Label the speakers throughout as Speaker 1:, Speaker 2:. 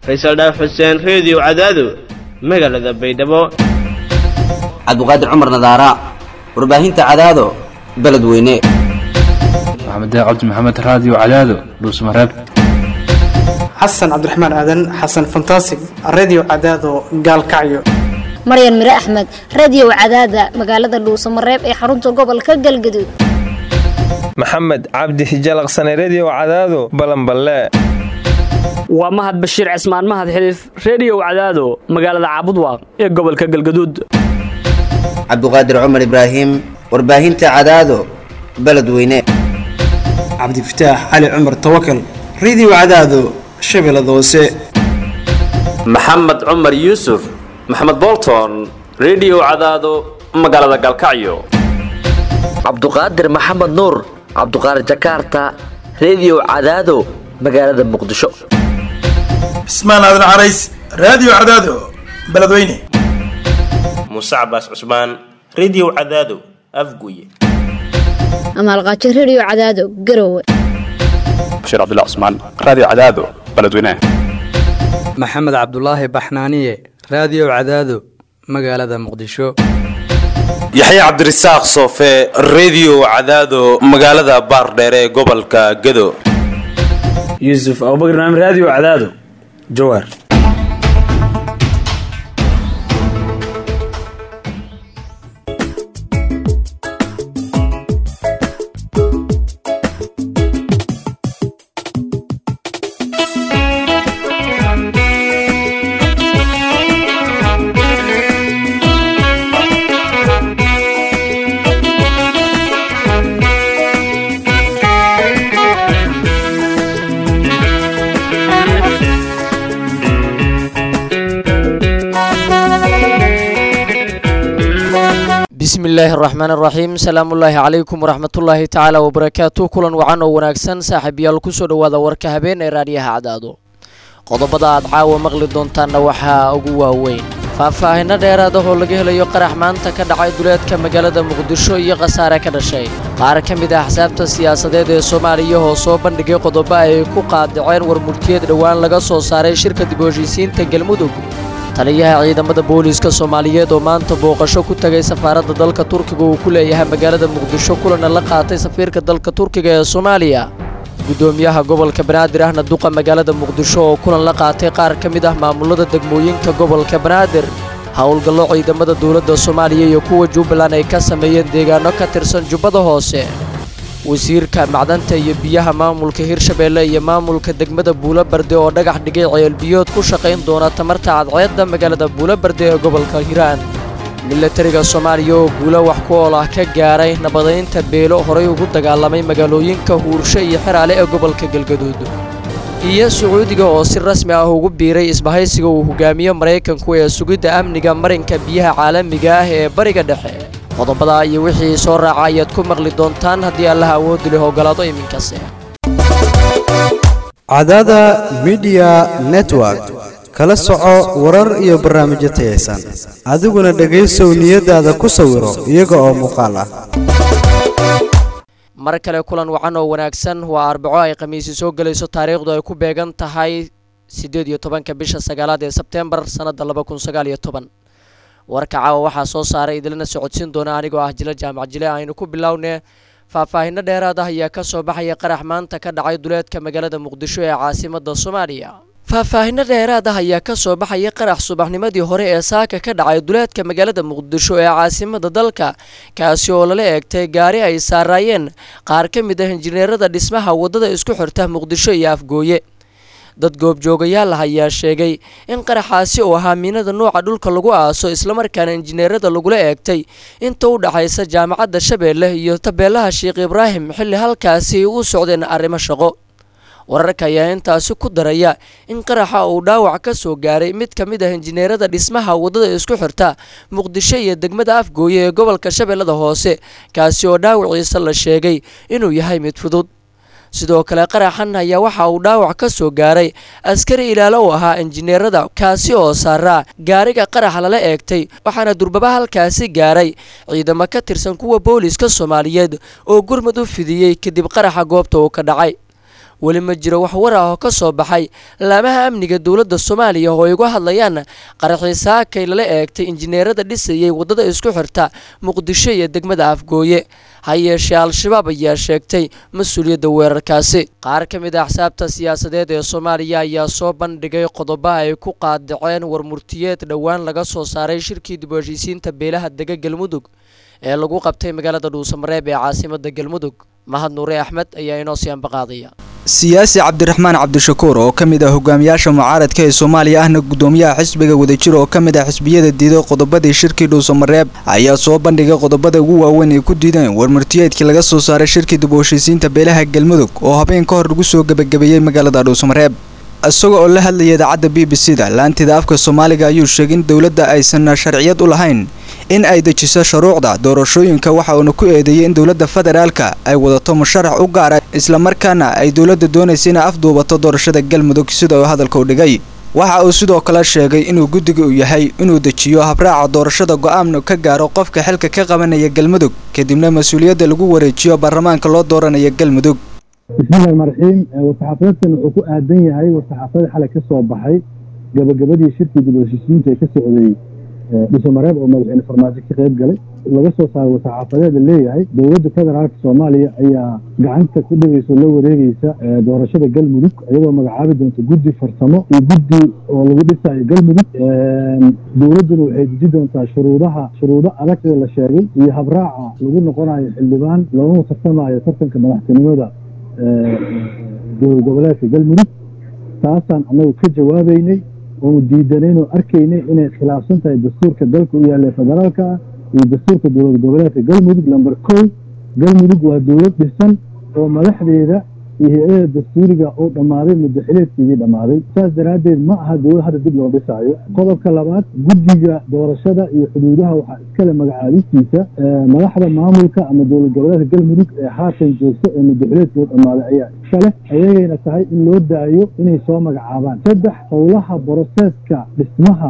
Speaker 1: faysal dhaaf xuseen reediyo cadaado magaalada baydhabo
Speaker 2: cabduqaadir cumar nadaara warbaahinta cadaado beledweyne
Speaker 3: maxamed cabdi maxamed raadiyo cadaado dhuusmareeb
Speaker 4: xasan cabdiraxmaan aadan xasan fantasig redio cadaado gaalkacyo
Speaker 5: maryan mire axmed radio cadaada magaalada dhuusamareeb ee xarunta gobolka galgaduud
Speaker 6: maxamed cabdi hijalaqsane redio cadaado balanballe
Speaker 7: waa mahad bashiir cismaan mahad xiliif reediyow cadaado magaalada caabudwaaq ee gobolka galgaduud
Speaker 2: cabduqaadir cumar ibraahim warbaahinta cadaado beledweyne
Speaker 4: cabdifataax cali cumar tawakal redio cadaado shabeellada hoose
Speaker 8: maxamed cumar yuusuf maxamed bolton redio cadaado magaalada galkacyo
Speaker 9: cabduqaadir maxamed nuur cabduqaadir jakaarta redio cadaado magaalada muqdisho
Speaker 10: cismaan aadan carays raadiyo cadaado beledweyne
Speaker 11: muuse cabaas cusmaan redio cadaado afguye
Speaker 5: amaalqaajo redio cadaado garowe
Speaker 12: bashiir cabdilla cusmaan raadiyo cadaado beledweyne
Speaker 13: maxamed cabdulaahi baxnaaniye raadiyo cadaado magaalada muqdisho
Speaker 14: yaxye cabdirasaaq soofe redio cadaado magaalada baardheere ee gobolka gado
Speaker 15: yuusuf abubakr naam raadiyo cadaado jawaar
Speaker 16: bismi illaahi araxmaan araxiim salaamullaahi calaykum waraxmatullaahi tacaala wabarakaatu kulan wacan oo wanaagsan saaxiibayaal kusoo dhowaada warka habeen ee raadiyaha cadaado qodobada aad caawa maqli doontaanna waxaa ugu waaweyn faahfaahinno dheeraad ah oo laga helayo qarax maanta ka dhacay duleedka magaalada muqdisho iyo khasaare ka dhashay qaar ka mid ah axsaabta siyaasadeed ee soomaaliya oo soo bandhigay qodobo ay ku qaadaceen warmulkiyeed dhowaan laga soo saaray shirka dib u heshiisiinta galmudug taliyaha ciidamada booliiska soomaaliyeed oo maanta booqasho ku tagay safaaradda dalka turkiga uu ku leeyahay magaalada muqdisho kulana la qaatay safiirka dalka turkiga ee soomaaliya guddoomiyaha gobolka banaadir ahna duqa magaalada muqdisho oo kulan la qaatay qaar ka mid ah maamulada degmooyinka gobolka banaadir howlgallo ciidamada dowladda soomaaliya iyo kuwa jubbaland ay ka sameeyeen deegaano ka tirsan jubbada hoose wasiirka macdanta iyo biyaha maamulka hirshabeelle iyo maamulka degmada buulobarde oo dhagax dhigay ceelbiyood ku shaqayn doona tamarta cadceedda magaalada buulobarde ee gobolka hiiraan milatariga soomaaliya oo guulo wax ku ool ah ka gaaray nabadaynta beelo horay ugu dagaalamay magaalooyinka huursho iyo xeraale ee gobolka galgaduud iyo sacuudiga oo si rasmi ah ugu biiray isbahaysiga uu hogaamiyo maraykanku ee sugidda amniga marinka biyaha caalamiga ah ee bariga dhexe qodobada iyo wixii soo raaca ayaad ku maqli doontaan haddii allaha awoodi leh ogolaado iminkase
Speaker 17: cadaada midiya network kala soco warar iyo barnaamijyo tayaysan adiguna dhegaysow niyadaada ku sawiro iyaga oo muuqaal ah
Speaker 16: mar kale kulan wacan oo wanaagsan waa arbaco ay khamiisi soo gelayso taariikhdu ay ku beegan tahay siddeed iyo tobanka bisha sagaalaad ee sebteembar sannadda laba kun sagaal iyo toban warka caawa waxaa soo saaray idilana socodsiin doona anigoo ah jilo jaamac jile aynu ku bilownee faahfaahinno dheeraad ah ayaa ka soo baxaya qarax maanta ka dhacay duleedka magaalada muqdisho ee caasimada soomaaliya faahfaahinno dheeraad ah ayaa ka soo baxaya qarax subaxnimadii hore ee saaka ka dhacay duleedka magaalada muqdisho ee caasimada dalka kaasi oo lala eegtay gaari ay saaraayeen qaar ka mid ah injineerada dhismaha waddada isku xirta muqdisho iyo afgooye dad goobjoogayaal ah ayaa sheegay in qaraxaasi uu ahaa miinada nuuca dhulka lagu aaso islamarkaana injineerada lagula eegtay inta u dhaxaysa jaamacadda shabeelle iyo tabeelaha sheekh ibraahim xilli halkaasi u socdeen arrimo shaqo wararka ayaa intaasi ku daraya in qaraxa uu dhaawac ka soo gaaray mid ka mid ah injineerada dhismaha waddada isku xirta muqdisho iyo degmada afgooye ee gobolka shabeellada hoose kaasi oo dhaawaciisa la sheegay inuu yahay mid fudud sidoo kale qaraxan ayaa waxa uu dhaawac ka soo gaaray askari ilaalo u ahaa injineerada kaasi oo saaraa gaariga qaraxa lala eegtay waxaana durbaba halkaasi gaaray ciidamo ka tirsan kuwa booliiska soomaaliyeed oo gurmud u fidiyey kadib qaraxa goobta uu ka dhacay weli ma jiro wax war ah oo ka soo baxay laamaha amniga dowladda soomaaliya oo ay uga hadlayaan qaraxii saakay lala eegtay injineerada dhisayay waddada isku xirta muqdisho iyo degmada afgooye ha yeeshee al-shabaab ayaa sheegtay mas-uuliyadda weerarkaasi qaar ka mid a axsaabta siyaasadeed ee soomaaliya ayaa soo bandhigay qodobo ay ku qaadaceen warmurtiyeed dhowaan laga soo saaray shirkii dib u heshiisiinta beelaha dega galmudug ee lagu qabtay magaalada dhuusamareeb ee caasimada galmudug mahad nuure axmed ayaa inoo sii ambaqaadaya
Speaker 18: siyaasi cabdiraxmaan cabdishakuur oo ka mid ah hogaamiyaasha mucaaradka ee soomaaliya ahna gudoomiyaha xisbiga wadajir oo ka mid ah xisbiyada diiday qodobadii shirkii dhuusamareeb ayaa soo bandhigay qodobada ugu waaweyn ay ku diideen warmurtiyeedkii laga soo saaray shirkii dib u heshiisiinta beelaha galmudug oo habeen ka hor lagu soo gebagabeeyey magaalada dhuusamareeb isaga oo la hadlayay idaacadda b b c da laantida afka soomaaliga ayuu sheegay in dowladda aysan sharciyad u lahayn in ay dejiso shuruucda doorashooyinka waxa uuna ku eedeeyey in dowladda federaalka ay wadato musharax u gaara islamarkaana ay dowladda doonaysa inay afduubato doorashada galmudug sida uu hadalka u dhigay waxa uu sidoo kale sheegay inuu guddiga uu yahay inuu dejiyo habraaca doorashada go-aan ka gaaro qofka xilka ka qabanaya galmudug kadibna mas-uuliyadda lagu wareejiyo baarlamaanka loo dooranaya galmudug
Speaker 19: bismillahi raxmaan raxiim war-saxaafadeedkan wuxuu ku aadan yahay war-saxaafadii xalay ka soo baxay gabagabadii shirkii dib u heshiisiinta ee ka socday dhuusamareeb oo madaxweyne farmaajo ka qayb galay laga soo saaray war-saxaafadeeda leeyahay dowladda federaalka soomaaliya ayaa gacanta ku dhigaysa la wareegeysa doorashada galmudug iyadoo magacaabi doonta guddi farsamo iyo guddi oo lagu dhisayo galmudug dowladduna waxay deji doontaa shuruudaha shuruudo adag sida la sheegay iyo habraaca lagu noqonayo xildhibaan looguna tartamayo tartanka madaxtinimada dowlad goboleedka galmudug taasaan annagu ka jawaabeynay oonu diidanayn oo arkaynay inay khilaafsan tahay dastuurka dalka u yaalla federaalka ah iyo dastuurka dowlad goboleedka galmudug lamber kow galmudug waa dowlad dhisan oo madaxdeeda iyo hay-ada dastuuriga uu dhammaaday muddo xileedkeedii dhammaaday saas daraaddeed ma aha dowlad hadda dib loo dhisaayo qodobka labaad guddiga doorashada iyo xuduudaha waxaa iskale magacaabistiisa madaxda maamulka ama dowlad goboleedka galmudug ee haatan joogta ee muddo xileedkooda dhammaaday ayaa iskale ayagayna tahay in loo daayo inay soo magacaabaan saddex howlaha boroseeska dhismaha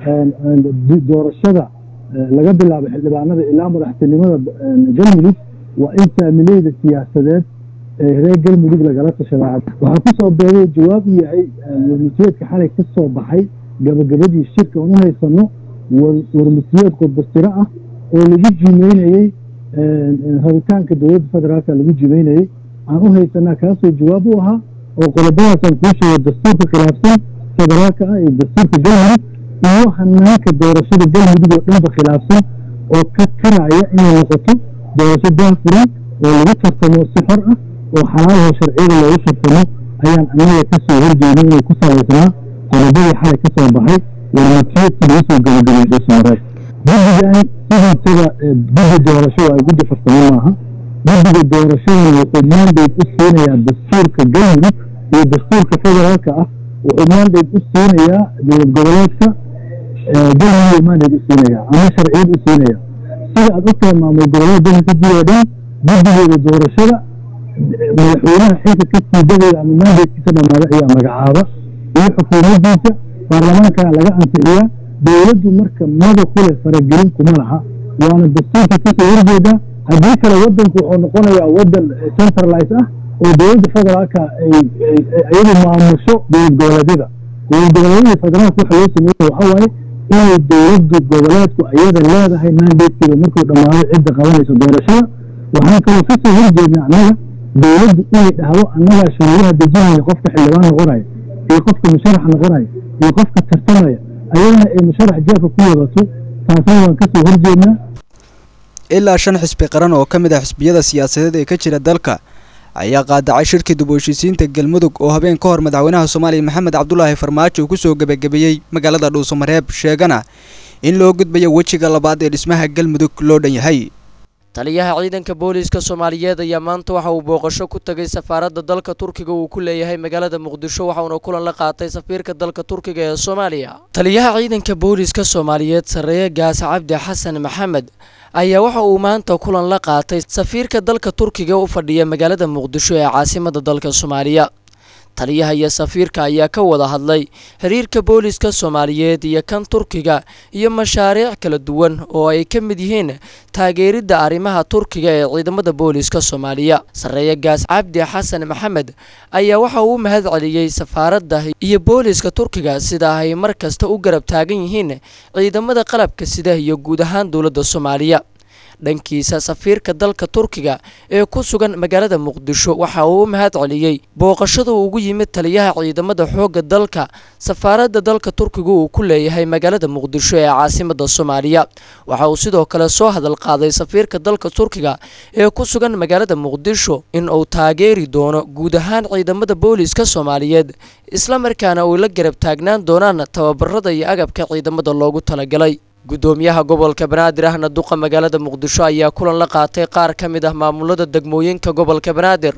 Speaker 19: doorashada laga bilaabo xildhibaanada ilaa madaxtinimada galmudug waa in saamileyda siyaasadeed ee reer galmudug lagala tashadaa waxaa ku soo beegay jawaab u yahay warmutiyeedka xalay ka soo baxay gabagabadii shirka oon u haysano warmutiyeed qodbastiro ah oo lagu jimeynayey rabitaanka dowladda federaalka lagu jimeynayey aan u haysanaa kaasoo jawaab u ahaa oo qodobadaasaan kuu sheego dastuurka khilaafsan federaalka ah iyo dastuurka galmudug iyo hanaanka doorashada galmudug oo dhanba khilaafsan oo ka karaya inay noqoto doorasho daahfuran oo lagu tartamo si xor ah oo xalaalaho sharciyada loogu tartamo ayaan annaga ka soo horjeedin inay ku salaysnaa qodobadii xalay ka soo baxay warmatiyeedkii lagu soo gabagabay dhuusamareed guddigan sidiisaba guddi doorasho waa guddi farsamo maaha guddiga doorashadana wuxuu mandate u siinayaa dastuurka galmudug iyo dastuurka federaalka ah wuxuu mandate u siinayaa dowlad goboleedka galmudug mandate u siinayaa ama sharciyad u siinayaa sida aad u tahay maamul goboleed dalka ka jiro dhan guddigeeda doorashada madaxweynaha xilka ka siidadeeda ama mandatekiisa dhamaada ayaa magacaaba iyo xukuumaddiisa baarlamaankana laga ansixiyaa dowladdu marka mada kule faragelin kuma laha waana dastuurka kasoo horjeedaa haddii kale wadanku wuxuu noqonayaa wadan centralize ah oo dowladda federaalka ay iyadu maamusho dowlad goboleedyada dowlad goboleedyada federaalka waxa loo sameeyey waxa waaye inay dowladdu goboleedku iyada leedahay mandatekeeda markuu dhammaado cidda qabanayso doorashada waxaan kaloo kasoo horjeednaa annaga dowladdu inay dhahdo annagaa shuruudaha dejinaya qofka xildhibaan noqonaya iyo qofka musharax noqonaya iyo qofka tartamaya ayadana ay musharax jeefka ku wadato taasna waan kasoo horjeednaa
Speaker 18: ilaa shan xisbi qaran oo ka mid ah xisbiyada siyaasadeed ee ka jira dalka ayaa qaadacay shirkii dib u heshiisiinta galmudug oo habeen ka hor madaxweynaha soomaaliya maxamed cabdulaahi farmaajo ku soo gebagabeeyey magaalada dhuusamareeb sheegana in loo gudbayo wejiga labaad ee dhismaha galmudug loo dhan yahay
Speaker 16: taliyaha ciidanka booliiska soomaaliyeed ayaa maanta waxa uu booqasho ku tagay safaaradda dalka turkiga uu ku leeyahay magaalada muqdisho waxauna kulan la qaatay safiirka dalka turkiga ee soomaaliya taliyaha ciidanka booliiska soomaaliyeed sarreeye gaas cabdi xasan maxamed ayaa waxa uu maanta kulan la qaatay safiirka dalka turkiga u fadhiya magaalada muqdisho ee caasimada dalka soomaaliya taliyaha iyo safiirka ayaa ka wada hadlay xiriirka booliska soomaaliyeed iyo kan turkiga iyo mashaariic kala duwan oo ay ka mid yihiin taageeridda arrimaha turkiga ee ciidamada booliska soomaaliya sarreeye gaas cabdi xasan maxamed ayaa waxa uu u mahad celiyey safaaradda iyo booliska turkiga sida ay mar kasta u garab taagan yihiin ciidamada qalabka sida iyo guud ahaan dowladda soomaaliya dhankiisa safiirka dalka turkiga ee ku sugan magaalada muqdisho waxa uu u mahad celiyey booqashada ugu yimid taliyaha ciidamada xoogga dalka safaaradda dalka turkiga uu ku leeyahay magaalada muqdisho ee caasimada soomaaliya waxa uu sidoo kale soo hadal qaaday safiirka dalka turkiga ee ku sugan magaalada muqdisho in uu taageeri doono guud ahaan ciidamada booliska soomaaliyeed islamarkaana uu la garab taagnaan doonaan tababarada iyo agabka ciidamada loogu talagalay gudoomiyaha gobolka banaadir ahna duqa magaalada muqdisho ayaa kulan la qaatay qaar ka mid ah maamulada degmooyinka gobolka banaadir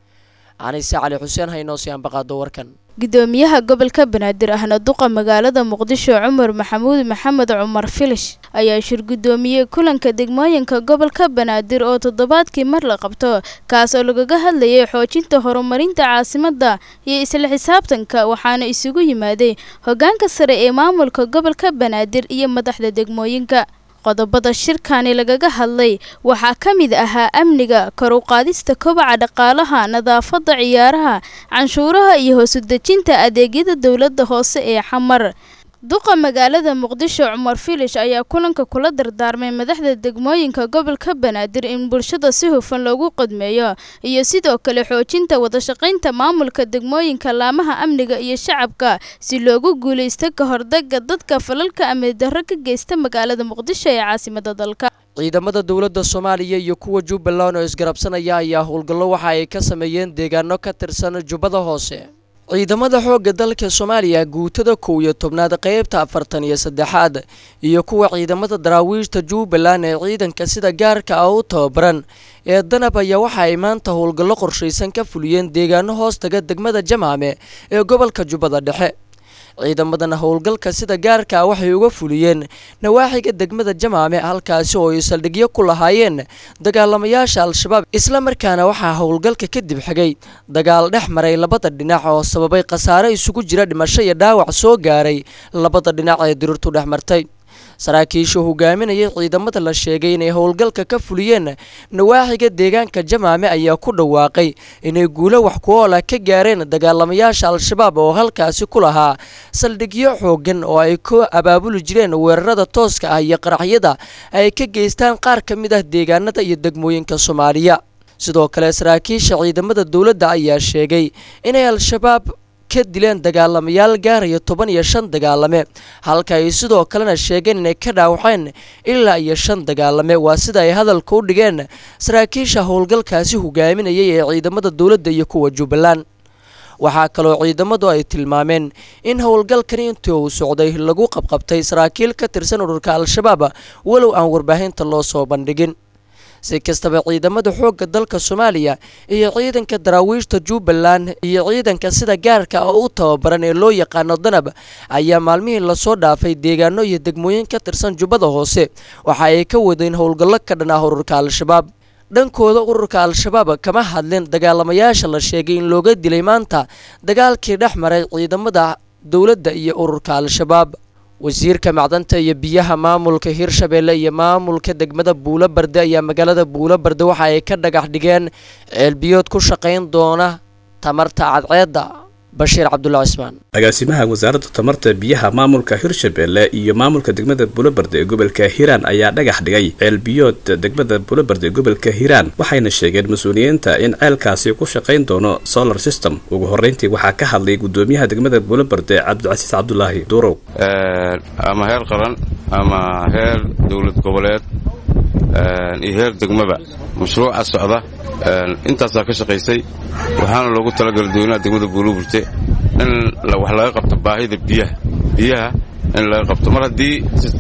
Speaker 16: canise cali xuseen haynoosii ambaqaado warkan
Speaker 20: gudoomiyaha gobolka banaadir ahna duqa magaalada muqdisho cumar maxamuud maxamed cumar filish ayaa shir gudoomiyey kulanka degmooyinka gobolka banaadir oo toddobaadkii mar la qabto kaas oo lagaga hadlayay xoojinta horumarinta caasimadda iyo isla xisaabtanka waxaana isugu yimaaday hogaanka sare ee maamulka gobolka banaadir iyo madaxda degmooyinka qodobada shirkani lagaga hadlay waxaa ka mid ahaa amniga kor u qaadista kobaca dhaqaalaha nadaafadda ciyaaraha canshuuraha iyo hoosu dejinta adeegyada dowladda hoose ee xamar duqa magaalada muqdisho cumar filish ayaa kulanka kula dardaarmay madaxda degmooyinka gobolka banaadir in bulshada si hufan loogu qadmeeyo iyo sidoo kale xoojinta wadashaqaynta maamulka degmooyinka laamaha amniga iyo shacabka si loogu guulaysto ka hordaga dadka falalka amni darro ka geysta magaalada muqdisho ee caasimada dalka
Speaker 16: ciidamada dowladda soomaaliya iyo kuwa jubbaland oo isgarabsanaya ayaa howlgallo waxa ay ka sameeyeen deegaano ka tirsan jubbada hoose ciidamada xoogga dalka soomaaliya guutada kow iyo tobnaad qeybta afartan iyo saddexaad iyo kuwa ciidamada daraawiishta jubbaland ee ciidanka sida gaarka ah u tababaran ee danab ayaa waxa ay maanta howlgallo qorshaysan ka fuliyeen deegaano hoostaga degmada jamaame ee gobolka jubbada dhexe ciidamadan howlgalka sida gaarka ah waxay uga fuliyeen nawaaxiga degmada jamaame halkaasi oo ay saldhigyo ku lahaayeen dagaalamayaasha al-shabaab isla markaana waxaa howlgalka kadib xigay dagaal dhex maray labada dhinac oo sababay khasaare isugu jira dhimasho iyo dhaawac soo gaaray labada dhinac ee dirirtu dhex martay saraakiisha hogaaminayay ciidamada la sheegay inay howlgalka ka fuliyeen nawaaxiga deegaanka jamaame ayaa ku dhawaaqay inay guulo wax ku oola ka gaareen dagaalamayaasha al-shabaab oo halkaasi ku lahaa saldhigyo xoogan oo ay ku abaabuli jireen weerarada tooska ah iyo qaraxyada ay ka geystaan qaar ka mid ah deegaanada iyo degmooyinka soomaaliya sidoo kale saraakiisha ciidamada dowladda ayaa sheegay inay al-shabaab ka dileen dagaalamayaal gaaraya toban iyo shan dagaalame halka ay sidoo kalena sheegeen inay ka dhaawaceen ilaa iyo shan dagaalame waa sida ay hadalka u dhigeen saraakiisha howlgalkaasi hogaaminayay ee ciidamada dowladda iyo kuwa jubbaland waxaa kaloo ciidamadu ay tilmaameen in howlgalkani intii uu socday lagu qabqabtay saraakiil ka tirsan ururka al-shabaab walow aan warbaahinta loo soo bandhigin si kastaba ciidamada xoogga dalka soomaaliya iyo ciidanka daraawiishta jubbaland iyo ciidanka sida gaarka ah u tababaran ee loo yaqaano danab ayaa maalmihii lasoo dhaafay deegaano iyo degmooyin ka tirsan jubbada hoose waxa ay ka wadeen howlgallo ka dhan ah ururka al-shabaab dhankooda ururka al-shabaab kama hadlin dagaalamayaasha la sheegay in looga dilay maanta dagaalkii dhex maray ciidamada dowladda iyo ururka al-shabaab wasiirka macdanta iyo biyaha maamulka hirshabeelle iyo maamulka degmada buulo barde ayaa magaalada buulo barde waxa ay ka dhagax dhigeen ceelbiyood ku shaqayn doona tamarta cadceedda bashiir cabdulla cismaan
Speaker 12: agaasimaha wasaaradda tamarta biyaha maamulka hirshabeelle iyo maamulka degmada bulobarde ee gobolka hiiraan ayaa dhagax dhigay ceelbiyood degmada bulobarde ee gobolka hiiraan waxayna sheegeen mas-uuliyiinta in ceelkaasi ku shaqayn doono solar system ugu horreyntii waxaa ka hadlay gudoomiyaha degmada bulobarde cabdicasiis cabdulaahi duurow
Speaker 21: ama heer qaran ama heer dowlad goboleed iyo heer degmaba mashruuca socda intaasaa ka shaqaysay waxaana loogu talagalay dadweynaha degmada buuluburte in wax laga qabto baahida biyaha biyaha in laga qabto mar haddii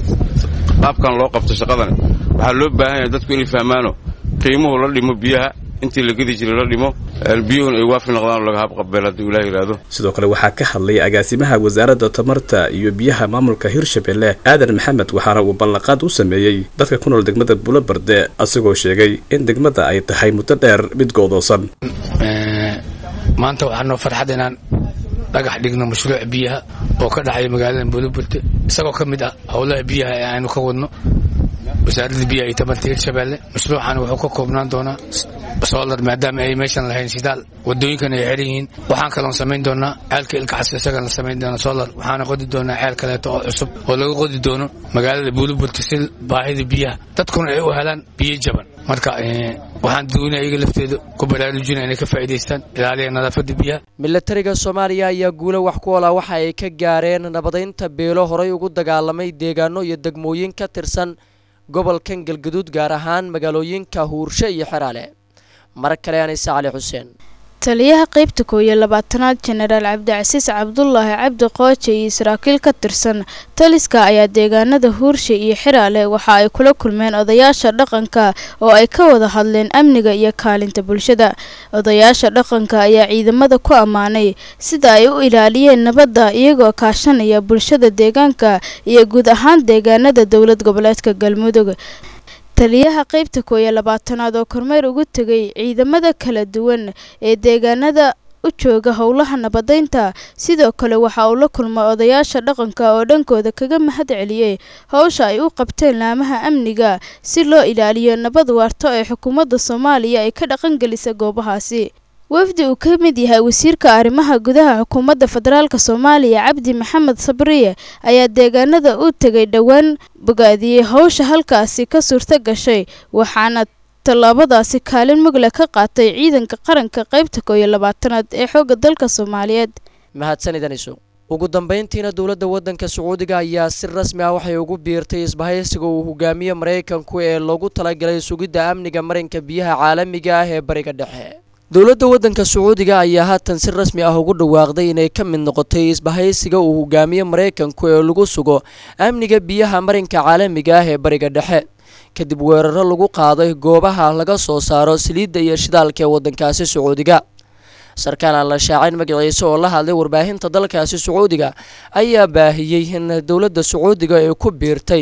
Speaker 21: qaabkan loo qabto shaqadan waxaa loo baahan yahay dadku inay fahmaano qiimuhu la dhimo biyaha intii la gedi jiray la dhimo biyuhuna ay waafi noqdaan oo laga habqabeel hadduu ilaah yidhaahdo
Speaker 12: sidoo kale waxaa ka hadlay agaasimaha wasaaradda tamarta iyo biyaha maamulka hirshabeelle aadan maxamed waxaana uu ballanqaad u sameeyey dadka ku nool degmada bulobarde asagoo sheegay in degmada ay tahay muddo dheer mid go'doosan
Speaker 1: maanta waxaa noo farxad inaan dhagax dhigno mashruuc biyaha oo ka dhacaya magaalada buuliburte isagoo ka mid ah howlaha biyaha ee aynu ka wadno wasaaradda biyaha iyo tamarta hirshabeelle mashruucan wuxuu ka koobnaan doonaa solar maadaama ay meeshan lahayn shidaal wadooyinkan ay xiran yihiin waxaan kaloon samayn doonaa ceelka ilkaxas isagan la samayn doona solar waxaana qodi doonaa ceel kaleeto oo cusub oo laga qodi doono magaalada buuliburte si baahida biyaha dadkuna ay u helaan biyo jaban marka waxaan dadweynaha iyaga lafteeda ku baraarujina inay ka faa'iidaystaan ilaaliya nadaafadda biyaha
Speaker 16: milatariga soomaaliya ayaa guulo wax ku ola waxa ay ka gaareen nabadaynta beelo horay ugu dagaalamay deegaano iyo degmooyin ka tirsan gobolkan galgaduud gaar ahaan magaalooyinka huurshe iyo xeraale mar kale anise cali xuseen
Speaker 20: taliyaha qaybta koow iyo labaatanaad jenaraal cabdicasiis cabdulaahi cabdi qooje iyo saraakiil ka tirsan taliska ayaa deegaanada huurshe iyo xiraale waxa ay kula kulmeen odayaasha dhaqanka oo ay ka wada hadleen amniga iyo kaalinta bulshada odayaasha dhaqanka ayaa ciidamada ku ammaanay sida ay u ilaaliyeen nabadda iyagoo kaashanaya bulshada deegaanka iyo guud ahaan deegaanada dowlad goboleedka galmudug taliyaha qaybta koow iyo labaatanaad oo kormeer ugu tegay ciidamada kala duwan ee deegaanada u jooga howlaha nabadaynta sidoo kale waxa uu la kulmay odayaasha dhaqanka oo dhankooda kaga mahad celiyey howsha ay u qabteen laamaha amniga si loo ilaaliyo nabad waarto ee xukuumadda soomaaliya ay ka dhaqangelisa goobahaasi wafdi uu ka mid yahay wasiirka arrimaha gudaha xukuumadda federaalk soomaaliya cabdi maxamed sabriye ayaa deegaanada u tegay dhowaan bogaadiyey howsha halkaasi ka suurto gashay waxaana tallaabadaasi kaalin mugle ka qaatay ciidanka qaranka qaybta koow iyo labaatanaad ee xoogga dalka soomaaliyeed
Speaker 16: mahadsanidaniso ugu dambeyntiina dowladda waddanka sacuudiga ayaa si rasmi ah waxay ugu biirtay isbahaysiga uu hogaamiye maraykanku ee loogu talagalay sugidda amniga marinka biyaha caalamiga ah ee bariga dhexe dowladda waddanka sacuudiga ayaa haatan si rasmi ah ugu dhawaaqday inay ka mid noqotay isbahaysiga uu hogaamiye maraykanku ee lagu sugo amniga biyaha marinka caalamiga ah ee bariga dhexe kadib weeraro lagu qaaday goobaha laga soo saaro saliidda iyo shidaalka ee waddankaasi sacuudiga sarkaal aan la shaacin magaciisa oo la hadlay warbaahinta dalkaasi sacuudiga ayaa baahiyey in dowladda sacuudiga ay ku biirtay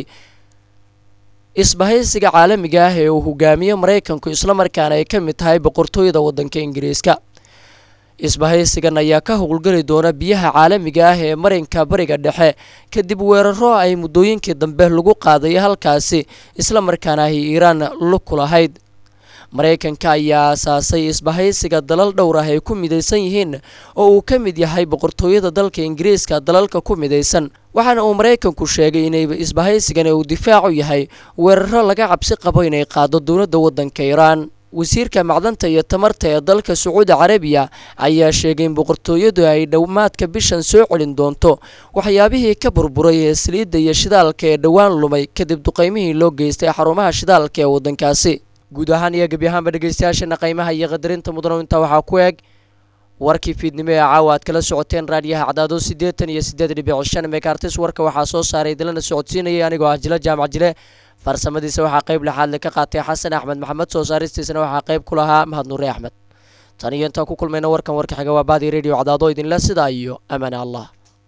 Speaker 16: isbahaysiga caalamiga ah ee uu hogaamiye maraykanku islamarkaana ay ka mid tahay boqortooyada waddanka ingiriiska isbahaysigan ayaa ka howlgeli doona biyaha caalamiga ah ee marinka bariga dhexe kadib weeraro ay muddooyinkii dambe lagu qaaday halkaasi islamarkaana ay iiraan lug ku lahayd maraykanka ayaa aasaasay isbahaysiga dalal dhowr ah ay ku midaysan yihiin oo uu ka mid yahay boqortooyada dalka ingiriiska dalalka ku midaysan waxaana uu maraykanku sheegay inay isbahaysigan uu difaacu yahay weeraro laga cabsi qabo inay qaado dowladda waddanka iiraan wasiirka macdanta iyo tamarta ee dalka sacuudi carabiya ayaa sheegay in boqortooyadu ay dhammaadka bishan soo celin doonto waxyaabihii ka burburay ee saliidda iyo shidaalka ee dhowaan lumay kadib duqaymihii loo geystay xarumaha shidaalka ee waddankaasi guud ahaan iyo gebi ahaanba dhegeystayaashana qiimaha iyo qadarinta mudano intaa waxaa ku eeg warkii fiidnimo ee caawa aad kala socoteen raadiyaha cadaado siddeetan iyo siddeed dhibic shan megaartis warka waxaa soo saaray idinlana socodsiinayay anigoo ah jila jaamac jile farsamadiisa waxaa qayb lexaadle ka qaatay xasan axmed maxamed soo saaristiisana waxaa qayb ku lahaa mahad nuure axmed tan iyo intaan ku kulmayna warkan warka xiga waa baadi radio cadaado idinle sidaa iyo amaane allah